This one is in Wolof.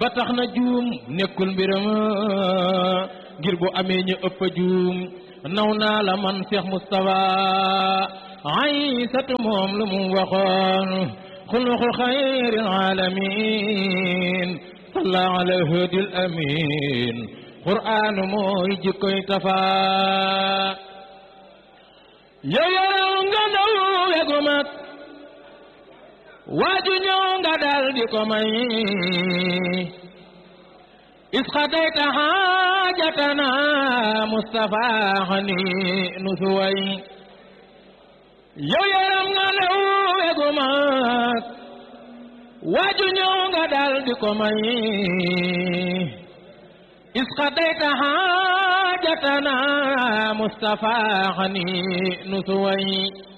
ba tax na juum nekkul mbiram ngir bu amee ñu ëpp a juum naw naa la man Cheikh Moustapha Aysatu moom lu mu waxoon xuluqul xayril alamin salla ala hadil amin qur'aan mooy jikkoy tafa yoyow nga ndaw wegu mag waaju ñëw nga dal di ko may isxatayta xaajatana Mustafa xani nu suway yow yaram nga lew wegu mag waaju ñëw nga dal di ko may isxatayta xaajatana Mustafa xani nu suway